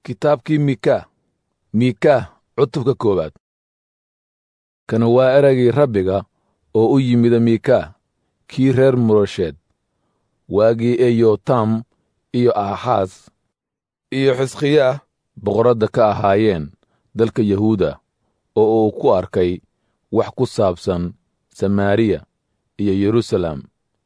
kitaabkii miika miika cutubka koowaad kana waa eraygii rabbiga oo u yimida miika kii reer murasheed waagii ee yotam iyo aaxaas iyo xisqiyaah boqoradda ka ahaayeen dalka yahuuda oo uu ku arkay wax ku saabsan samaariya iyo yeruusaalem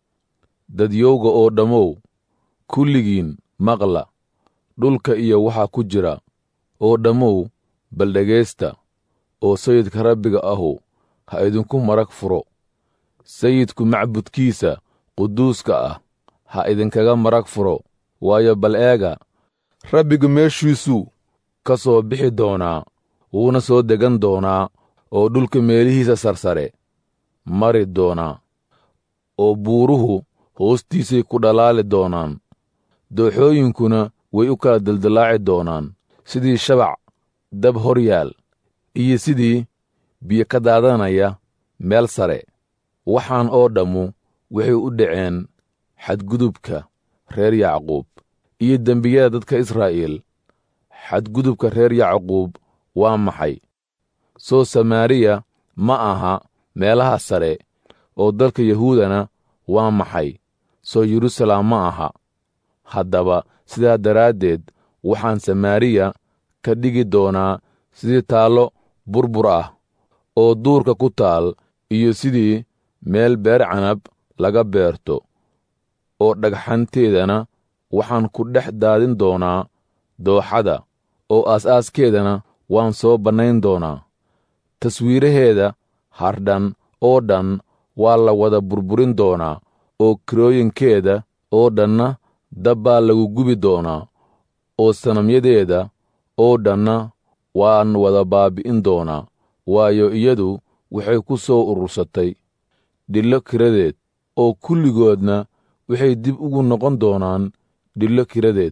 dadyowga oo dhammow kulligiin maqla dhulka iyo waxa ku jira oo dhammow bal dhegaysta oo sayidka rabbiga ahu ha idinku marag furo sayidku macbudkiisa quduuska ah ha idinkaga marag furo waayo bal eega rabbigu meeshiisuu ka soo bixi doonaa wuuna soo degan doonaa oo dhulka meelihiisa sarsare mari doonaa oo buuruhu hoostiisay ku dhalaali doonaan dooxooyinkuna way u kala dildillaaci doonaan sidii shabac dab hor yaal iyo sidii biyo ka daadanaya meel sare waxaan oo dhammu waxay u dhaceen xadgudubka reer yacquub iyo dembiyada dadka israa'iil xadgudubka reer yacquub waa maxay soo samaariya ma aha meelaha sare oo dalka yahuudana waa maxay soo yeruusaalem ma aha haddaba sidaa daraaddeed waxaan samaariya ka dhigi doonaa sidii taallo burbur ah oo duurka ku taal iyo sidii meel beer canab laga beerto oo dhagxanteedana waxaan ku dhex daadin doonaa dooxada oo aas-aaskeedana waan soo bannayn doonaa taswiiraheeda hardhan oo dhan waa la wada burburin doonaa oo kirooyinkeeda oo dhanna dab baa lagu gubi doonaa oo sanamyadeeda oo dhanna waan wada baabi'in doonaa waayo iyadu waxay ku soo urursatay dhillo kiradeed oo kulligoodna waxay dib ugu noqon doonaan dhillo kiradeed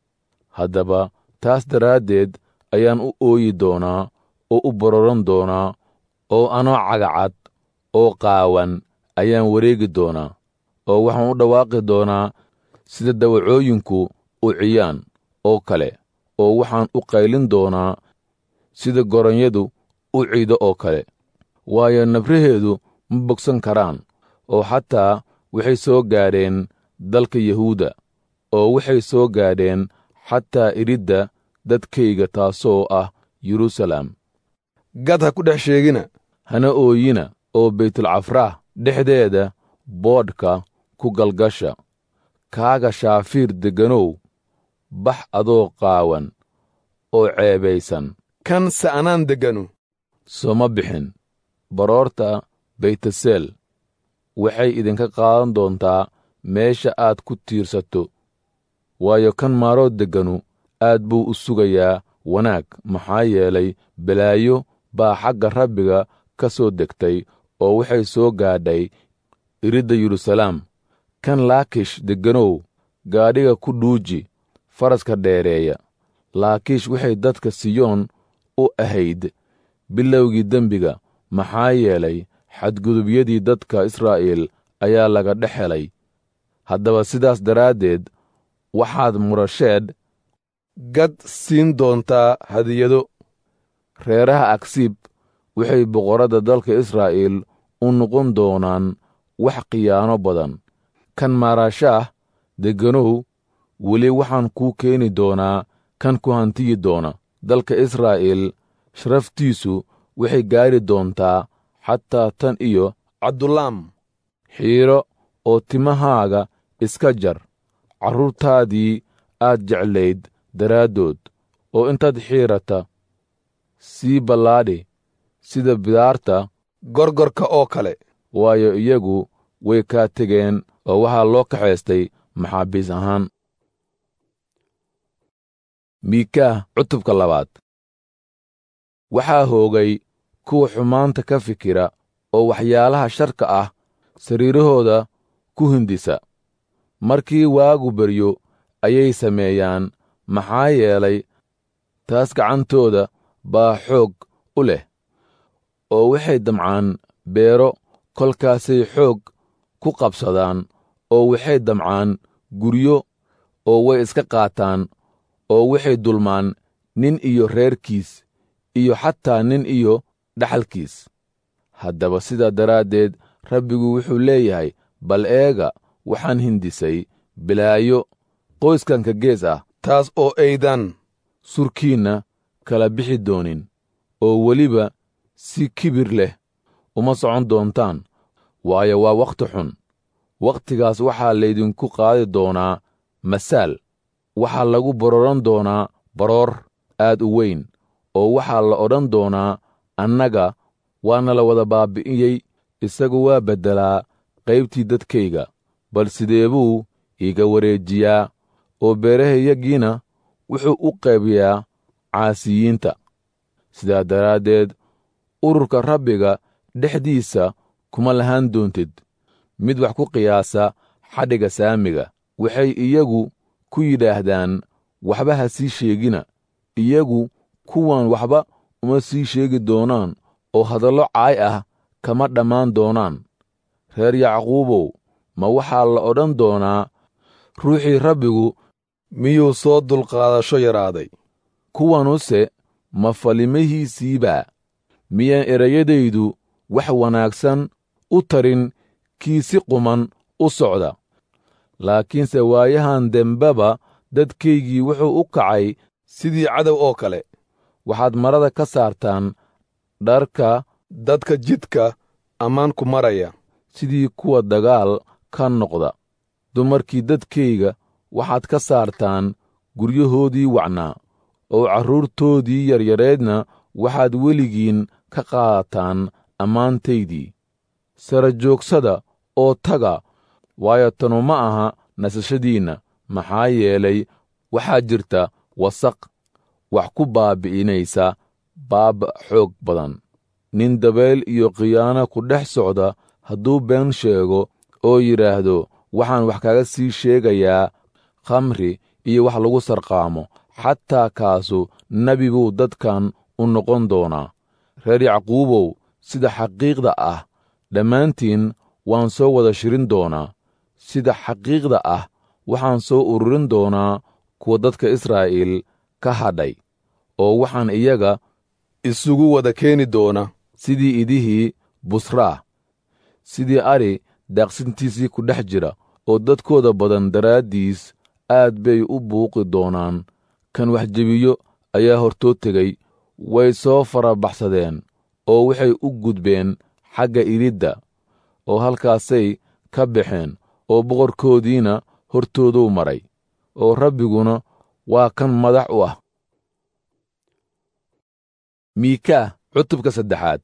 haddaba taas daraaddeed ayaan u ooyi doonaa oo u bororan doonaa oo anoo cagacad oo qaawan ayaan wareegi doonaa oo waxaan u dhawaaqi doonaa sida dawacooyinku u ciyaan oo kale oo waxaan u qaylin doonaa sida goronyadu u ciido oo kale waayo nabraheedu ma bogsan karaan oo xataa waxay soo gaadheen dalka yahuuda oo waxay soo gaadheen xataa iridda dadkayga taasoo ah yeruusaalem gad ha ku dhex sheegina hana ooyina oo baytulcafraah dhexdeeda boodhka ku galgasha kaaga shaafiir degganow bax adoo qaawan oo ceebaysan kan sa'anaan degganu sooma bixin baroorta baytaseel waxay idinka qaadan doontaa meesha aad ku tiirsato waayo kan maaroo degganu aad buu u sugayaa wanaag maxaa yeelay balaayo baa xagga rabbiga ka soo degtay oo waxay soo gaadhay iridda yeruusalaam kan laakish degganow gaadhiga ku dhuuji faraska dheereeya laakiish waxay dadka siyoon u ahayd bilowgii dembiga maxaa yeelay xadgudubyadii dadka israa'iil ayaa laga dhex helay haddaba sidaas daraaddeed waxaad murasheed gad siin doontaa hadiyado reeraha agsiib waxay boqorradda dalka israa'iil u noqon doonaan wax khiyaano badan kan maarashaah degganow weli waxaan kuu keeni doonaa kan ku hantiyi doona dalka israa'iil sharaftiisu waxay gaadhi doontaa xataa tan iyo cabdulaam xiiro oo timahaaga iska jar carruurtaadii aad jeclayd daraaddood oo intaad xiirata sii ballaadhi sida bidaarta gorgorka oo kale waayo iyagu way kaa tegeen oo waxaa loo kaxaystay maxaabiis ahaan miikaah cutubka labaad waxaa hoogay kuwa xumaanta ka fikira oo waxyaalaha sharka ah sariirahooda ku hindisa markii waagu beryo ayay sameeyaan maxaa yeelay taas gacantooda baa xoog u leh oo waxay damcaan beero kolkaasay xoog ku qabsadaan oo waxay damcaan guryo oo way iska qaataan oo waxay dulmaan nin iyo reerkiis iyo xataa nin iyo dhaxalkiis haddaba sidaa daraaddeed rabbigu wuxuu leeyahay bal eega waxaan hindisay bilaayo qoyskanka gees ah taas oo aydan surkiinna kala bixi doonin oo weliba si kibir leh uma socon doontaan waayo waa wakhti xun wakhtigaas waxaa laydinku qaadi doonaa masaal waxaa lagu bororan doonaa baroor aad u weyn oo waxaa la odhan doonaa annaga waana la wada baabbi'iyey isagu waa beddelaa qaybtii dadkayga bal sidee buu iiga wareejiyaa oo beerahayagiina wuxuu u qaybiyaa caasiyiinta sidaa daraaddeed ururka rabbiga dhexdiisa kuma lahaan doontid mid wax ku qiyaasa xadhigga saamiga waxay iyagu ku yidhaahdaan waxba ha sii sheegina iyagu kuwan waxba uma sii sheegi doonaan oo hadallo caay ah kama dhammaan doonaan reer yacquubow ma waxaa la odhan doonaa ruuxii rabbigu miyuu soo dulqaadasho yaraaday kuwanuse ma falimahiisiibaa miyaan erayadaydu wax wanaagsan u tarin kii si quman u socda laakiinse waayahan dembeba dadkaygii wuxuu u kacay sidii cadow oo kale waxaad marada ka saartaan dharka dadka jidka ammaanku maraya sidii kuwa dagaal ka noqda dumarkii dadkayga waxaad ka saartaan guryahoodii wacnaa oo carruurtoodii yaryareedna waxaad weligiin ka qaadataan ammaantaydii sara joogsada oo taga waayo tanu ma aha nasashadiinna maxaa yeelay waxaa jirta wasaq wax ku baabbi'inaysa baaba xoog badan nin dabeel iyo khiyaano ku dhex socda hadduu been sheego oo yidhaahdo waxaan wax kaga sii sheegayaa khamri iyo wax lagu sarqaamo xataa kaasu nebi buu dadkan u noqon doonaa reer yacquubow sida xaqiiqda ah dhammaantiin waan soo wada shirin doonaa sida xaqiiqda ah waxaan soo ururin doonaa kuwa dadka israa'iil ka hadhay oo waxaan iyaga isugu wada keeni doona sidii idihii busraa sidii ari daaqsintiisii ku dhex jira oo dadkooda badan daraaddiis aad bay u buuqi doonaan kan wax jebiyo ayaa hortood tegey way soo farabaxsadeen oo waxay u gudbeen xagga iridda oo halkaasay ka baxeen oo boqorkoodiina hortooduu maray oo rabbiguna waa kan madax u ah miikaa cutubka saddexaad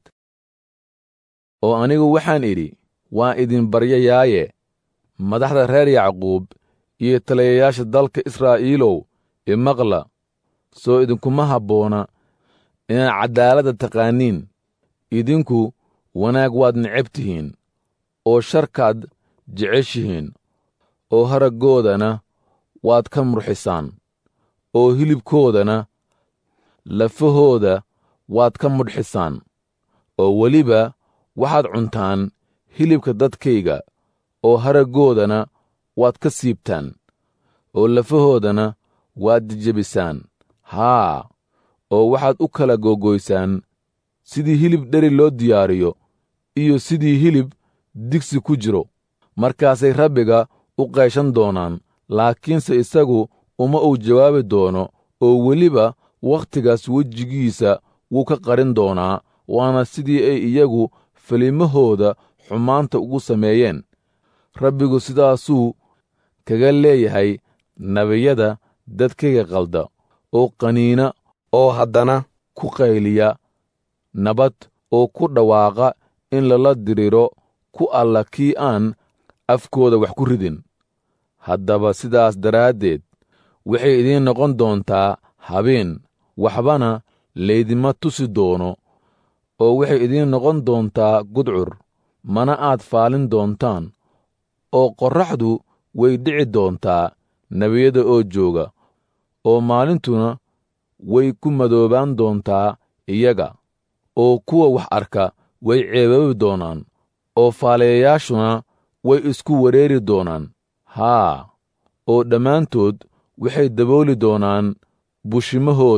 oo anigu waxaan idhi waan idin baryayaaye madaxda reer yacquub iyo taliyayaasha dalka israa'iilow imaqla soo idinkuma habboona inaad caddaaladda taqaaniin idinku wanaag waad necab tihiin oo sharkaad jeceshihiin oo haraggoodana waad ka murxisaan oo hilibkoodana lafahooda waad ka mudhxisaan oo weliba waxaad cuntaan hilibka dadkayga oo haraggoodana waad ka siibtaan oo lafahoodana waad jejebisaan haa oo waxaad u kala googoysaan sidii hilib dheri loo diyaariyo iyo sidii hilib digsi ku jiro markaasay rabbiga u qayshan doonaan laakiinse isagu uma uu jawaabi doono oo weliba wakhtigaas wejigiisa wuu ka qarin doonaa waana sidii ay iyagu falimahooda xumaanta ugu sameeyeen rabbigu sidaasuu kaga leeyahay nebiyada dadkayga qalda oo qaniina oo haddana ku qayliya nabad oo ku dhawaaqa in lala diriro ku alla kii aan afkooda wax ku ridin haddaba sidaas daraaddeed waxay idiin noqon doontaa habeen waxbana laydima tusi doono oo waxay idiin noqon doontaa gudcur mana aad faalin doontaan oo qorraxdu way dhici doontaa nebiyada oo jooga oo maalintuna way ku madoobaan doontaa iyaga oo kuwa wax arka way ceebaabi doonaan oo faalayayaashuna way isku wareeri doonaan haa oo dhammaantood waxay dabooli doonaan bushimahooda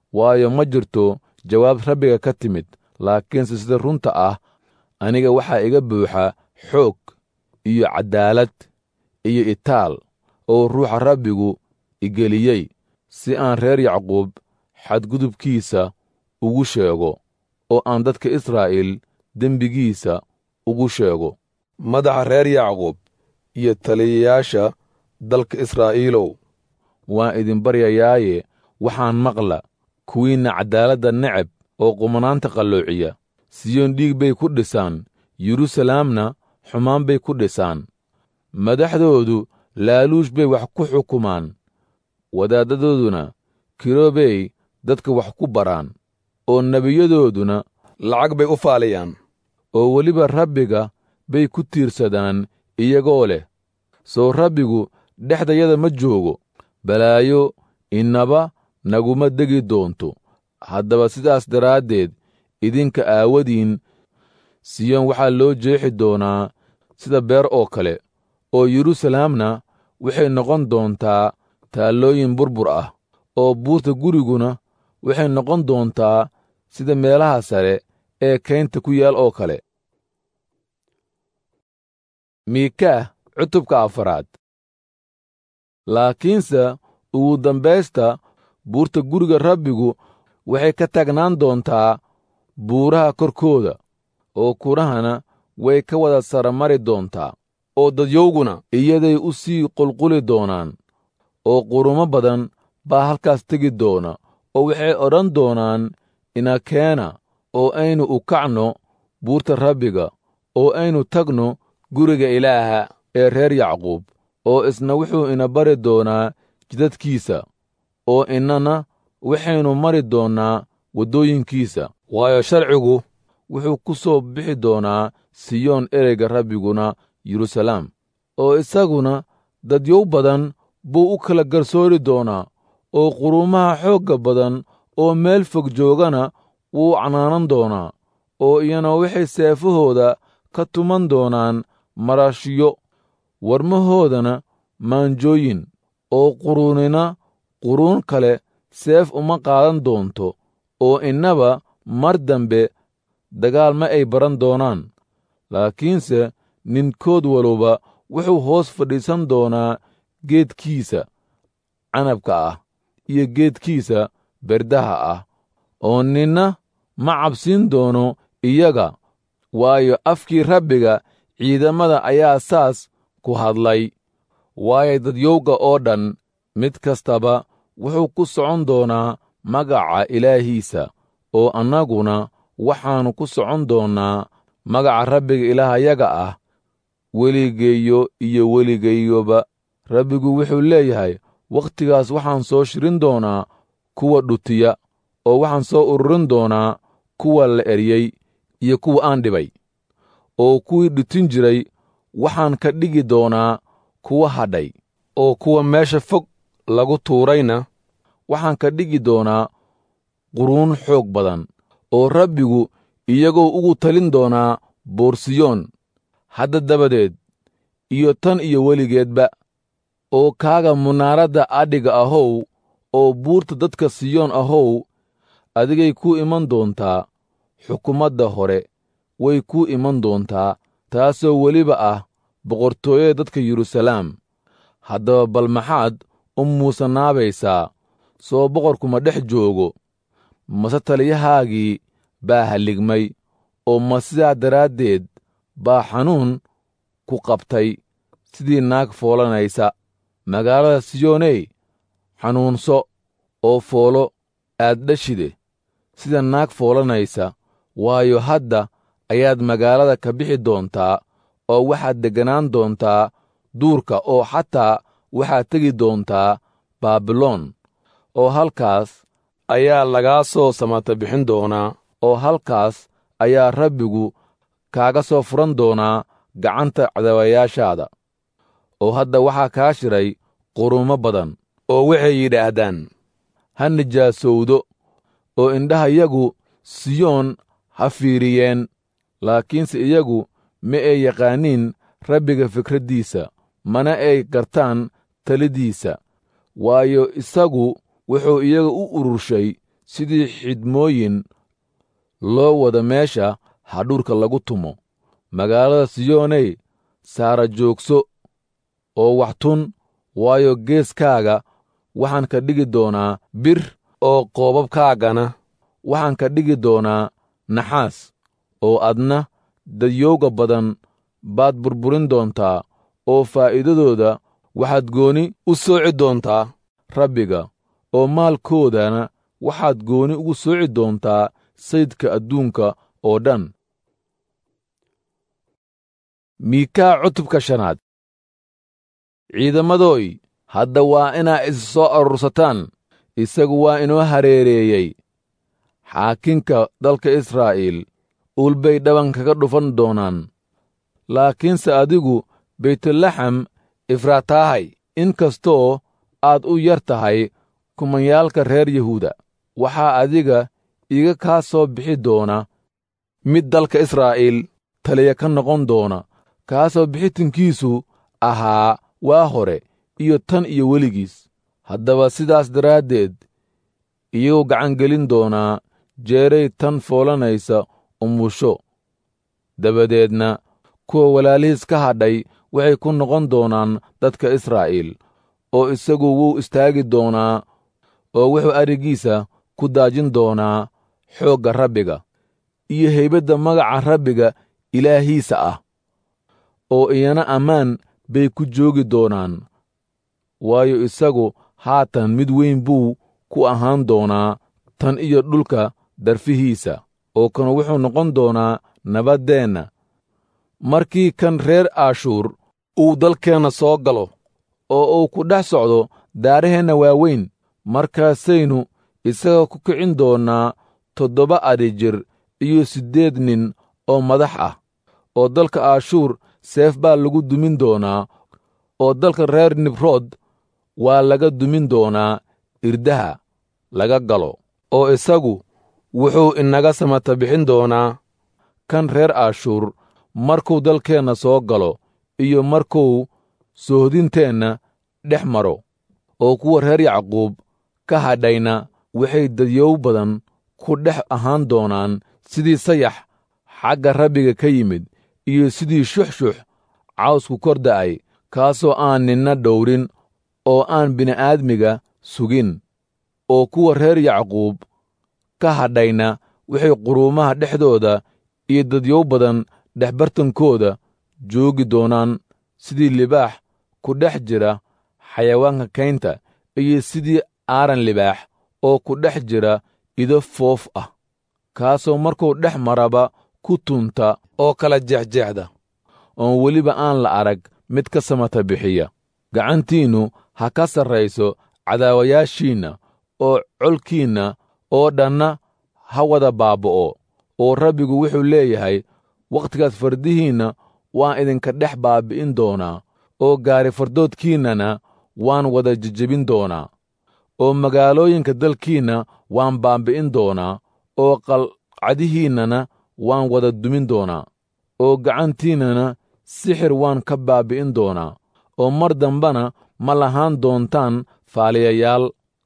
waayo ma jirto jawaab rabbiga ka timid laakiinse sida runta ah aniga waxaa iga buuxa xoog iyo caddaalad iyo itaal oo ruuxa rabbigu igeliyey si aan reer yacquub xadgudubkiisa ugu sheego oo aan dadka israa'iil dembigiisa ugu sheego madaxa reer yacquub iyo taliyayaasha dalka israa'iilow waan idin baryayaaye waxaan maqla kuwiinna caddaaladda neceb oo qumanaanta qalloociya siyoon dhiig bay ku dhisaan yeruusalaamna xumaan bay ku dhisaan madaxdoodu laaluush bay wax ku xukumaan wadaaddadooduna kiroobey dadka wax ku baraan oo nebiyadooduna lacag bay u faaliyaan oo weliba rabbiga bay ku tiirsadaan iyagoo leh sow rabbigu dhexdayada ma joogo balaayo innaba naguma degi doonto haddaba sidaas daraaddeed idinka aawadiin siyoon waxaa loo jeexi doonaa sida beer oo kale oo yeruusalaamna waxay noqon doontaa taallooyin burbur ah oo buurta guriguna waxay noqon doontaa sida meelaha sare ee kaynta ku yaal oo kale miikaah cutubka afaraad laakiinse ugu dambaysta buurta guriga rabbigu waxay ka taagnaan doontaa buuraha korkooda oo kurahana way ka wada saramari doontaa oo dadyowguna iyaday u sii qulquli doonaan oo qurumo badan baa halkaas tegi doona oo waxay odhan doonaan inakeena oo aynu u kacno buurta rabbiga oo aynu tagno guriga ilaaha ee reer yacquub oo isna wuxuu ina bari doonaa jidadkiisa oo innana waxaynu mari doonnaa waddooyinkiisa waayo sharcigu wuxuu ku soo bixi doonaa siyoon ereyga rabbiguna yeruusalaam oo isaguna dadyow badan buu u kala garsoori doonaa oo quruumaha xoogga badan oo meel fog joogana wuu canaanan doonaa oo iyana waxay seefahooda ka tuman doonaan marashiyo warmahoodana maanjooyin oo quruunina quruun kale seef uma qaadan doonto oo innaba mar dambe dagaal ma ay baran doonaan laakiinse ninkood waluba wuxuu hoos fadhiisan doonaa geedkiisa canabka ah iyo geedkiisa berdaha ah oo ninna ma cabsiin doono iyaga waayo afkii rabbiga ciidamada ayaa saas ku hadlay waayo dadyowga oo dhan mid kastaba wuxuu ku socon doonaa magaca ilaahiisa oo annaguna waxaannu ku socon doonnaa magaca rabbiga ilaahayaga ah weligeeyo iyo weligeeyoba rabbigu wuxuu leeyahay wakhtigaas waxaan soo shirin doonaa kuwa dhutiya oo waxaan soo ururin doonaa kuwa la eryey iyo kuwa aan dhibay oo kuwii dhutin jiray waxaan ka dhigi doonaa kuwa hadhay oo kuwa meesha fog lagu tuurayna waxaan ka dhigi doonaa quruun xoog badan oo rabbigu iyagoo ugu talin doonaa boorsiyoon hadda dabadeed iyo tan iyo weligeedba oo kaaga munaaradda adhiga ahow oo buurta dadka siyoon ahow adigay kuu iman doontaa xukumadda hore way kuu iman doontaa taasoo weliba ah boqortooyada dadka yeruusalaam haddaba bal maxaad u muusanaabaysaa soo boqorkuma dhex joogo mase taliyahaagii baa halligmay oo ma sidaa daraaddeed baa xanuun ku qabtay sidii naag foolanaysa magaalada siyooney xanuunso oo foolo aad dhashide sida naag foolanaysa waayo hadda ayaad magaalada ka bixi doontaa oo waxaad degganaan doontaa duurka oo xataa waxaad tegi doontaa baabiloon oo halkaas ayaa lagaa soo samata bixin doonaa oo halkaas ayaa rabbigu kaaga soo furan doonaa gacanta cadawayaashaada oo hadda waxaa kaa shiray qurumo badan oo waxay yidhaahdaan ha nijaasowdo oo indhahayagu siyoon ha fiiriyeen laakiinse iyagu ma ay yaqaaniin rabbiga fikraddiisa mana ay gartaan talidiisa waayo isagu wuxuu iyaga u ururshay sidii xidhmooyin loo wada meesha hadhuurka lagu tumo magaalada siyooney saara joogso oo wax tun waayo geeskaaga waxaan ka dhigi doonaa bir oo qoobabkaagana waxaan ka dhigi doonaa naxaas oo adna dadyowga badan baad burburin doontaa oo faa'iidadooda waxaad gooni u sooci doontaa rabbiga oo maalkoodana waxaad gooni ugu sooci doontaa sayidka adduunka oo dhan miikaa cutubka shanaad ciidamadooy hadda waa inaa is soo arursataan isagu waa inoo hareereeyey xaakinka dalka israa'iil uul bay dhaban kaga dhufan doonaan laakiinse adigu baytulaxam ifraataahay in kastoo aad u yar tahay kumanyaalka reer yahuuda waxaa adiga iga kaa soo bixi doona mid dalka israa'iil taliya ka noqon doona kaasoo bixitinkiisu ahaa waa hore iyo tan iyo weligiis haddaba sidaas daraaddeed iyagoo gacangelin doonaa jeeray tan foolanaysa umusho dabadeedna kuwa walaalihiis ka hadhay waxay ku noqon doonaan dadka israa'iil oo isagu wuu istaagi doonaa oo wuxuu arigiisa ku daajin doonaa xoogga rabbiga iyo heybadda magaca rabbiga ilaahiisa ah oo iyana ammaan bay ku joogi doonaan waayo isagu haatan mid weyn buu ku ahaan doonaa tan iyo dhulka darfihiisa oo kan wuxuu noqon doonaa nabaddeenna markii kan reer aashuur uu dalkeenna soo galo oo uu ku dhex socdo daaraheenna waaweyn markaasaynu isaga ku kicin doonnaa toddoba adhi jir iyo siddeed nin oo madax ah oo dalka aashuur seef baa lagu dumin doonaa oo dalka reer nibrood waa laga dumin doonaa irdaha laga galo oo isagu wuxuu inaga samata bixin doonaa kan reer aashuur markuu dalkeenna soo galo iyo markuu soohdinteenna dhex maro oo kuwa reer yacquub ka hadhayna waxay dadyow badan ku dhex ahaan doonaan sidii sayax xagga rabbiga ka yimid iyo sidii shuxshux cawsku kor da'ay kaasoo aan ninna dhowrin oo aan bini'aadmiga sugin oo kuwa reer yacquub ka hadhayna waxay quruumaha dhexdooda iyo dadyow badan dhexbartankooda joogi doonaan sidii libaax ku dhex jira xayawaanka kaynta iyo sidii aaran libaax oo ku dhex jira ido foof ah kaasoo markuu dhex maraba ku tunta oo kala jeexjeexda oon weliba aan la arag mid ka samata bixiya gacantiinnu ha ka sarrayso cadaawayaashiinna oo colkiinna oo dhanna ha wada baaba'o oo rabbigu wuxuu leeyahay wakhtigaas fardihiinna waan idinka dhex baabbi'in doonaa oo gaari fardoodkiinnana waan wada jejebin doonaa oo magaalooyinka dalkiinna waan baabbi'in doonaa oo qalcadihiinnana waan wada dumin doonaa oo gacantiinnana sixir waan ka baabbi'in doonaa oo mar dambana ma lahaan doontaan faaliyayaal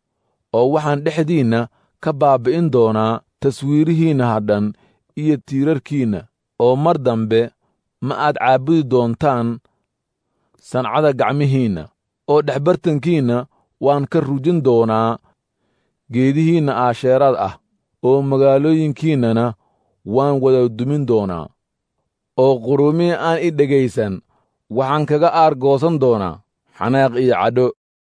oo waxaan dhexdiinna ka baabbi'in doonaa taswiirihiinna hadhan iyo tiirarkiinna oo mar dambe ma aad caabudi doontaan sancada gacmihiinna oo dhexbartankiinna waan ka rujin doonaa geedihiinna aasheeraad ah oo magaalooyinkiinnana waan wada dumin doonaa oo quruumihii aan i dhegaysan waxaan kaga aargoosan doonaa xanaaq iyo cadho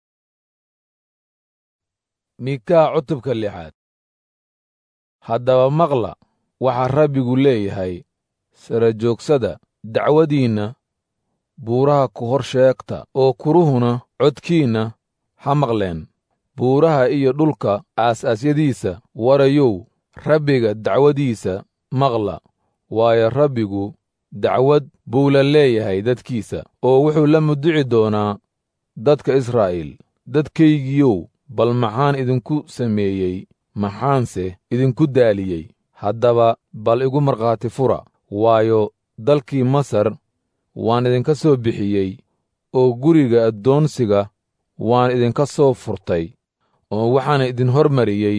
mikaa cutubka lixaad haddaba maqla waxaa rabbigu leeyahay sara joogsada dacwadiinna buuraha ku hor sheegta oo kuruhuna codkiinna ha maqleen buuraha iyo dhulka aas-aasyadiisa warayow rabbiga dacwadiisa maqla waayo rabbigu dacwad buu la leeyahay dadkiisa oo wuxuu la mudici doonaa dadka israa'iil dadkaygiyow bal maxaan idinku sameeyey maxaanse idinku daaliyey haddaba bal igu markhaati fura waayo dalkii masar waan idinka soo bixiyey oo guriga addoonsiga waan idinka soo furtay oo waxaan idin hormariyey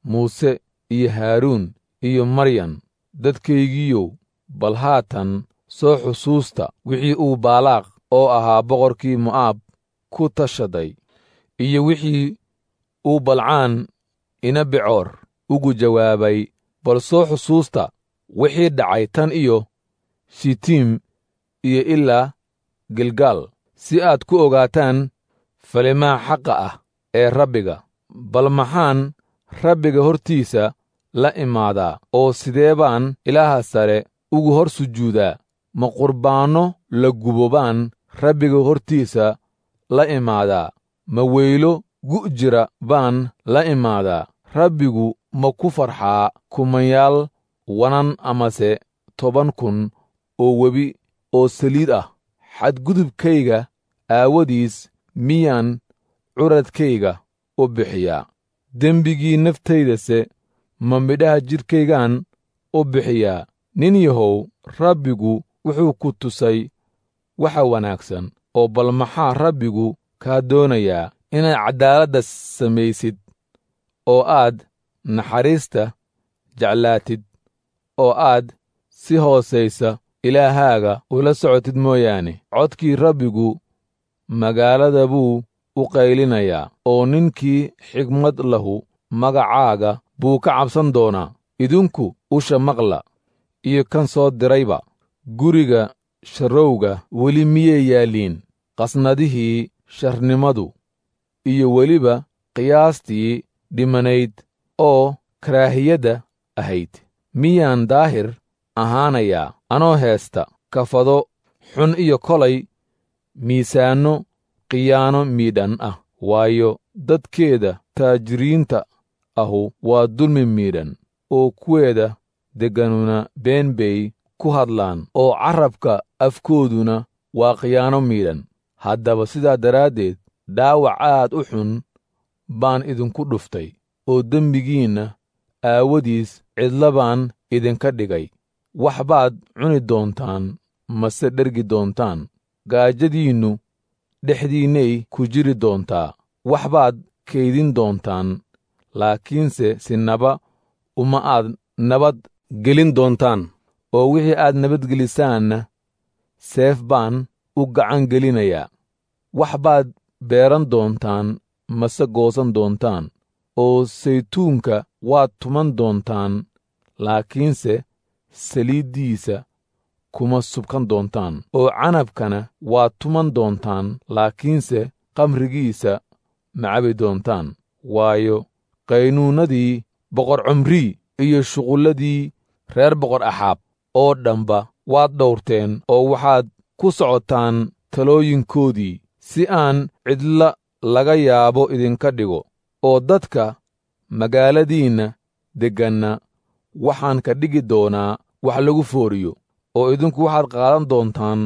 muuse iyo haaruun iyo maryan dadkaygiiyow bal haatan soo xusuusta wixii uu baalaaq oo ahaa boqorkii mo'aab ku tashaday iyo wixii uu balcaan ina becoor ugu jawaabay bal soo xusuusta wixii dhacay tan iyo shitiim iyo ilaa gilgaal si aad ku ogaataan falimaha xaqa ah ee rabbiga bal maxaan rabbiga hortiisa la imaadaa oo sidee baan ilaaha sare ugu hor sujuudaa ma qurbaanno la gubo baan rabbiga hortiisa la imaadaa ma weylo gu' jira baan la imaadaa rabbigu ma ku farxaa kumayaal wanan amase toban kun oo webi oo saliid ah xadgudubkayga aawadiis miyaan curadkayga u bixiyaa dembigii naftaydase ma midhaha jidhkaygaan u bixiyaa nin yahow rabbigu wuxuu ku tusay waxa wanaagsan oo bal maxaa rabbigu kaa doonayaa inaad caddaaladda samaysid oo aad naxariista jeclaatid oo aad si hoosaysa ilaahaaga ula socotid mooyaane codkii rabbigu magaalada buu u qaylinayaa oo ninkii xigmad lahu magacaaga buu ka cabsan doonaa idinku usha maqla iyo kan soo dirayba guriga sharrowga weli miyay yaalliin qasnadihii sharnimadu iyo weliba qiyaastii dhimanayd oo karaahiyadda ahayd miyaan daahir ahaanayaa anoo heesta kafado xun iyo kolay miisaanno khiyaano miidhan ah waayo dadkeeda taajiriinta ahu waa dulmi miidhan oo kuweeda degganuna been bay ku hadlaan oo carrabka afkooduna waa khiyaano miidhan haddaba sidaa daraaddeed dhaawac aad u xun baan idinku dhuftay oo dembigiinna aawadiis cidla baan idinka dhigay wax baad cuni doontaan mase dhergi doontaan gaajadiinnu dhexdiinnay ku jiri doontaa wax baad kaydin doontaan laakiinse sinaba uma aad nabad gelin doontaan oo wixii aad nabadgelisaanna seef baan u gacan gelinayaa wax baad beeran doontaan mase goosan doontaan oo saytuunka waad tuman doontaan laakiinse saliiddiisa kuma subkan doontaan oo canabkana waad tuman doontaan laakiinse qamrigiisa ma cabi doontaan waayo qaynuunnadii boqor cumrii iyo shuqulladii reer boqor axaab oo dhanba waad dhowrteen oo waxaad ku socotaan talooyinkoodii si aan cidla laga yaabo idinka dhigo oo dadka magaaladiinna degganna waxaan ka dhigi doonaa wax lagu fooriyo oo idinku waxaad qaadan doontaan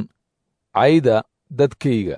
cayda dadkayga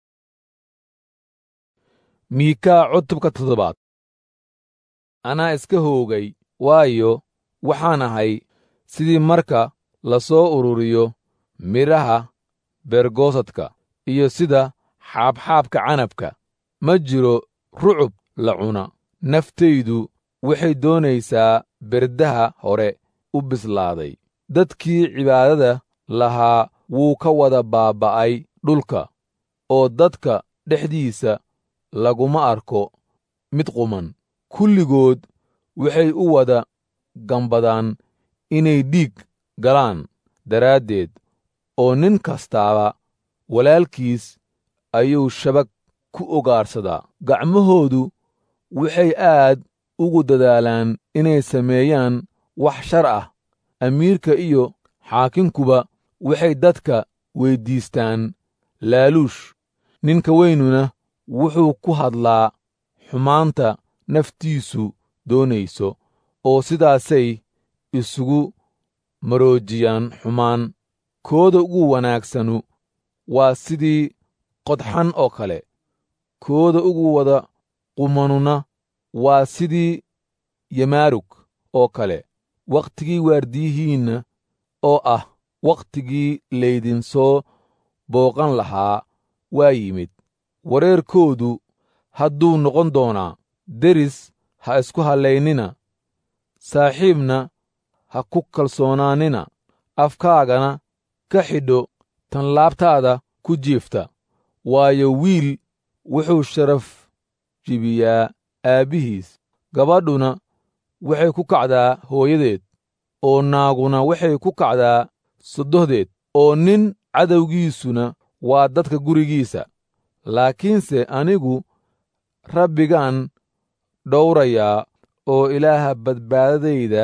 miikaa cutubka toddobaad anaa iska hoogay waayo waxaan ahay sidii marka la soo ururiyo midhaha beergoosadka iyo sida xaabxaabka canabka ma jiro rucub la cuna naftaydu waxay doonaysaa berdaha hore u bislaaday dadkii cibaadada lahaa wuu ka wada baaba'ay dhulka oo dadka dhexdiisa laguma arko mid quman kulligood waxay u wada gambadaan inay dhiig galaan daraaddeed oo nin kastaaba walaalkiis ayuu shabag ku ogaarsadaa gacmahoodu waxay aad ugu dadaalaan inay sameeyaan wax shar ah amiirka iyo xaakinkuba waxay dadka weyddiistaan laaluush ninka weynuna wuxuu ku hadlaa xumaanta naftiisu doonayso oo sidaasay isugu maroojiyaan xumaan kooda ugu wanaagsanu waa sidii qodxan oo kale kooda ugu wada qumanuna waa sidii yamaarug oo kale wakhtigii waardiyihiinna oo ah wakhtigii laydinsoo booqan lahaa waa yimid wareerkoodu hadduu noqon doonaa deris ha isku hallaynina saaxiibna ha ku kalsoonaanina afkaagana ka xidho tan laabtaada ku jiifta waayo wiil wuxuu sharaf jibiyaa aabbihiis gabadhuna waxay ku kacdaa hooyadeed oo naaguna waxay ku kacdaa soddohdeed oo nin cadowgiisuna waa dadka gurigiisa laakiinse anigu rabbigaan dhowrayaa oo ilaaha badbaadadayda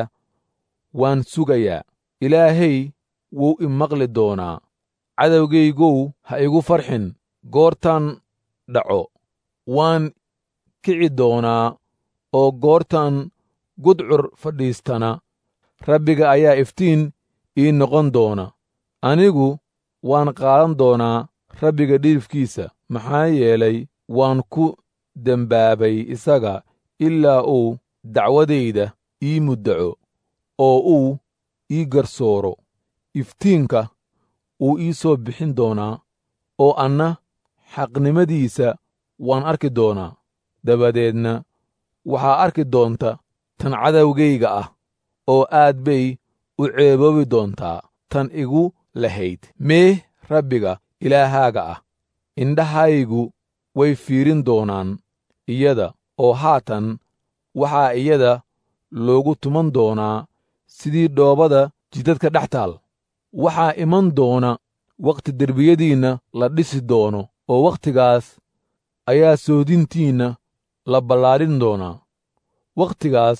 waan sugayaa ilaahay wuu i maqli doonaa cadowgaygow ha igu farxin goortaan dhaco waan kici doonaa oo goortaan gudcur fadhiistana rabbiga ayaa iftiin ii noqon doona anigu waan qaadan doonaa rabbiga dhiifkiisa maxaa yeelay waan ku dembaabay isaga ilaa uu dacwadayda ii muddaco oo uu ii garsooro iftiinka wuu ii soo bixin doonaa oo anna xaqnimadiisa waan arki doonaa dabadeedna waxaa arki doonta tan cadowgayga ah oo aad bay u ceeboobi doontaa tan igu lahayd mee rabbiga ilaahaaga ah indhahaygu way fiirin doonaan iyada oo haatan waxaa iyada loogu tuman doonaa sidii dhoobada jidadka dhex taal waxaa iman doona wakhti derbiyadiinna la dhisi doono oo wakhtigaas ayaa soodintiinna la ballaadhin doonaa wakhtigaas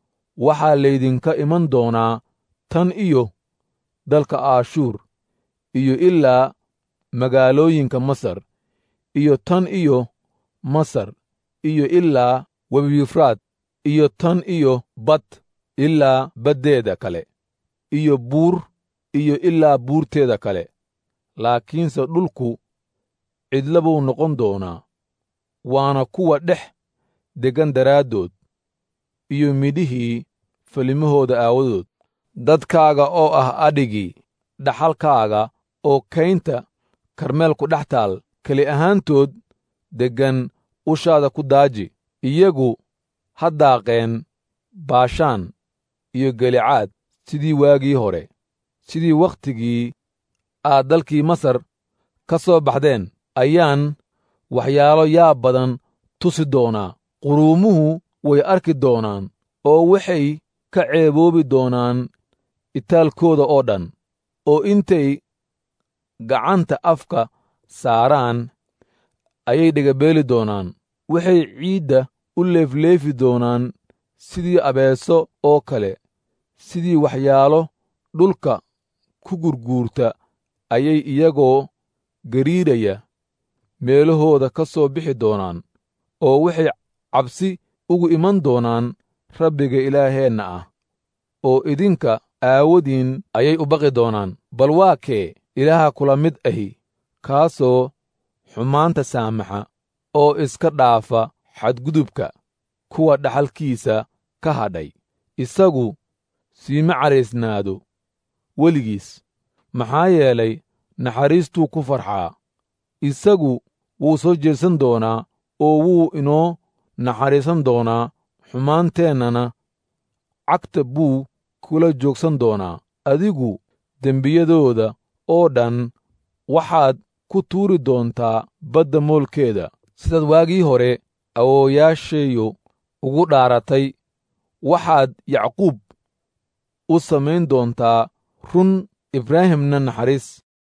waxaa laydinka iman doonaa tan iyo dalka aashuur iyo ilaa magaalooyinka masar iyo tan iyo masar iyo ilaa webiyufraad iyo tan iyo bad ilaa baddeeda kale iyo buur iyo ilaa buurteeda kale laakiinse dhulku cidla buu noqon doonaa waana kuwa dhex deggan daraaddood iyo midhihii falimahooda aawadood dadkaaga oo ah adhigii dhaxalkaaga oo kaynta karmeelku dhex taal keli ahaantood deggan ushaada ku daaji iyagu ha daaqeen baashaan iyo gelicaad sidii waagii hore sidii wakhtigii aad dalkii masar ka soo baxdeen ayaan waxyaalo yaab badan tusi doonaa quruumuhu way arki doonaan oo waxay ka ceeboobi doonaan itaalkooda oo dhan oo intay gacanta afka saaraan ayay dhegabeeli doonaan waxay ciidda u leefleefi doonaan sidii abeeso oo kale sidii waxyaalo dhulka ku gurguurta ayay iyagoo gariiraya meelahooda ka soo bixi doonaan oo waxay cabsi ugu iman doonaan rabbiga ilaaheenna ah oo idinka aawadiin ayay u baqi doonaan bal waa kee ilaaha kula mid ahi kaasoo xumaanta saamaxa oo iska dhaafa xadgudubka kuwa dhaxalkiisa ka hadhay isagu siima caraysnaado weligiis maxaa yeelay naxariistuu ku farxaa isagu wuu soo jeedsan doonaa oo wuu inoo naxariisan doonaa xumaanteennana cagta buu kula joogsan doonaa adigu dembiyadooda oo dhan waxaad ku tuuri doontaa badda moolkeeda sidaad waagii hore awoowayaashayo ugu dhaaratay waxaad yacquub u samayn doontaa run ibraahimna naxariis